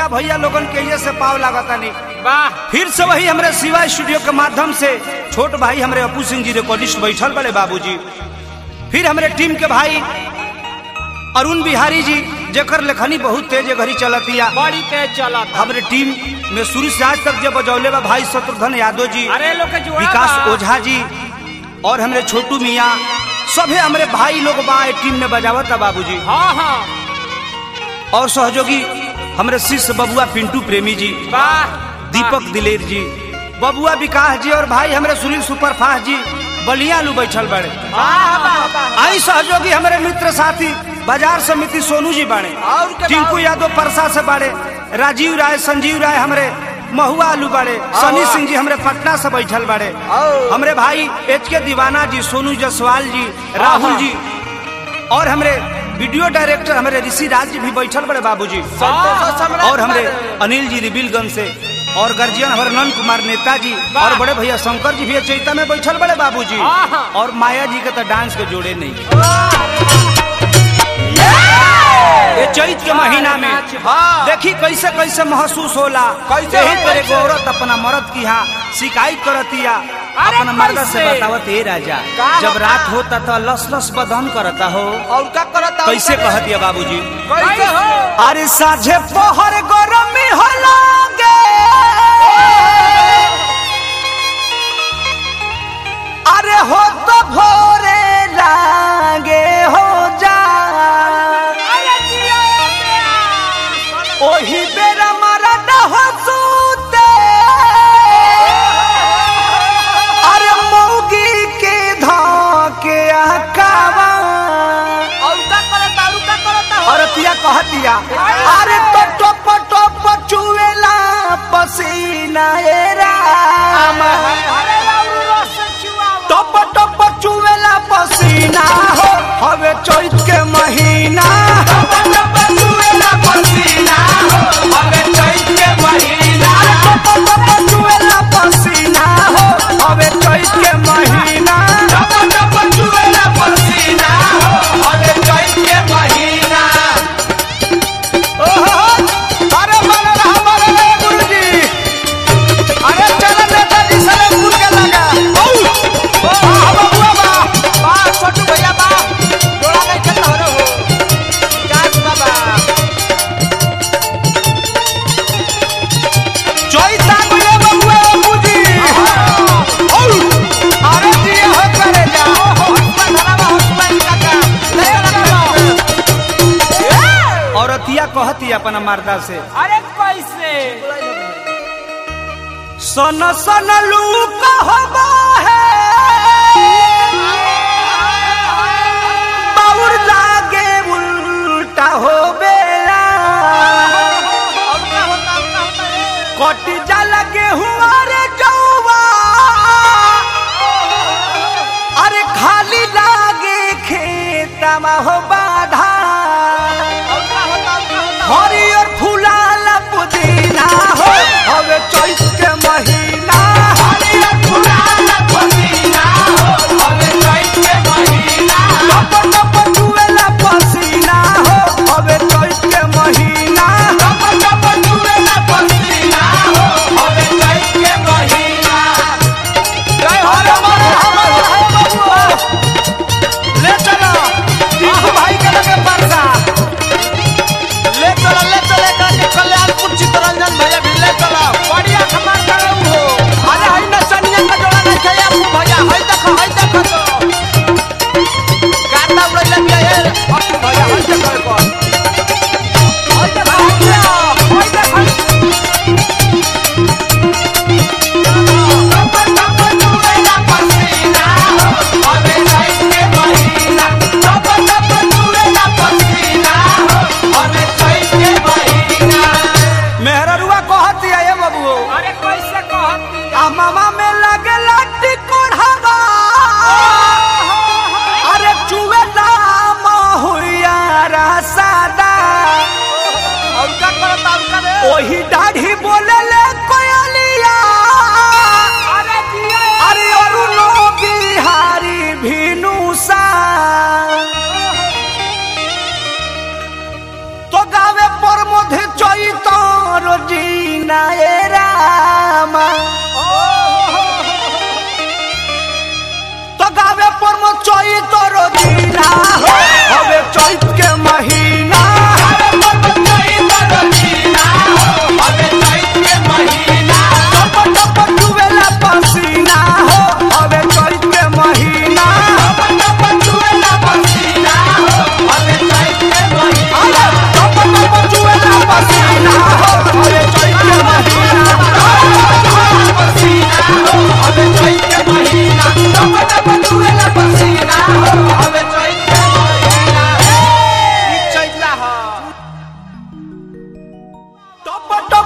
भोजपुरिया भैया लोगन के ये से पाव लागता नहीं वाह फिर से वही हमरे शिवा स्टूडियो के माध्यम से छोट भाई हमरे अपू सिंह जी रिकॉर्डिस्ट बैठल बड़े बाबूजी फिर हमरे टीम के भाई अरुण बिहारी जी जेकर लेखनी बहुत तेज घड़ी चलतिया बड़ी तेज चलत हमरे टीम में शुरू से आज तक जब बजौले बा भाई शत्रुघ्न यादव जी अरे लोग के जुड़ा विकास बा। ओझा जी और हमरे छोटू मियाँ सभे हमरे भाई लोग बा ए टीम में बजावत बाबूजी हाँ हाँ और सहयोगी हमरे शिष्य बबुआ पिंटू प्रेमी जी वाह दीपक दिलेर जी बबुआ विकास जी और भाई हमरे सुनील सुपरफास्ट जी बलिया लू बैठल बड़े वाह वाह वाह आई सहयोगी हमारे मित्र साथी बाजार समिति सोनू जी बाड़े और के टिंकू बाद? यादव परसा से बाड़े राजीव राय संजीव राय हमरे महुआ आलू बाड़े सनी वाह। सिंह जी हमरे पटना से बैठल बाड़े और? हमरे भाई एच के दीवाना जी सोनू जसवाल जी राहुल वाह। जी और हमरे वीडियो डायरेक्टर हमरे ऋषि राज जी भी बैठल बड़े बाबूजी संतोष सम्राट और हमरे बाड़े। अनिल जी रिबिलगंज से और गर्जियन हमारे नंद कुमार नेताजी वाह। और बड़े भैया शंकर जी भी चैता में बैठल बड़े बाबूजी आहा। और माया जी के तो डांस के जोड़े नहीं ये चैत के महीना में हाँ। देखी कैसे कैसे महसूस होला कैसे यही हो, करे कैसे? औरत अपना मर्द की यहाँ शिकायत करतिया अरे अपना मर्द से कैसे? बतावत हे राजा का जब होता? रात होता तो लस लस बदन करता हो और का करता कैसे कहतिया बाबूजी कैसे हो अरे साझे पहर गरमी होलागे अरे हो तो भोरे लागे हो जा ओही बेरा मरद हो सूते अरे मौगी के धोके आकावा और का करता और का करता हो औरतिया कहतिया अरे तो टप टप चुएला पसीना ए राम अरे राउरू रस चुआवा टप टप चुएला पसीना हो हवे चैत के महीना टप टप चुएला पसीना हो हवे चैत के महीना टप टप चुएला पसीना हो हवे चैत के महीना टप टप चुएला पसीना हो हवे चैत के महीना ओहो, अरे बड़ा रहा, बड़ा रहा, गुरुजी। अरे चल नेताजी सलेमपुर के लगा औ, वाह, बबुआ, वाह। वाह छोटू भैया वाह जोड़ा नहीं खेलता हो रे हो विकास बाबा चैता गुले बबुआ, बबूजी। औ, अरे जी, हो करे जा। हॉस्पिटल धरावा हॉस्पिटल काका ले चलो औरतिया कहती अपना मर्दा से अरे कैसे सन सन लू कहबा है बाउर लागे उल्टा हो बेला और का होता और का होता रे कट जा लगे हुआ रे जौवा अरे खाली लागे खेतमा हो बाधा और का होता और का होता हरियर फुलाला पुदीना हो हवे चैत के महीना हरियर फुलाला पुदीना हो हवे चैत के महीना टप टप चुएला पसीना हो हवे चैत के महीना टप टप चुएला पसीना हो हवे चैत के महीना जय हो रे मन हमर है बबुआ ले चलो दीपू भाई के लगे परसा ले चलो ले चले करके कल्याणपुर चित्तरंजन भैया भी ले चलो बढ़िया खबर करो हो अरे हई नचनिया का जोड़ा नहीं खेया तू भैया हई देखो हई देखो तो गाता उड़ैला बिया ये अब तू भैया हई देखो को हई देखो हई देखो हई देखो मेहररुआ कहती है ये बबुओ अरे कैसे कहती आ मामा में लगे लट्टी कोढ़ावा अरे चुए नाम हुइया दीना ए रामा तो गावे पर मो चोई तोरो दीना हो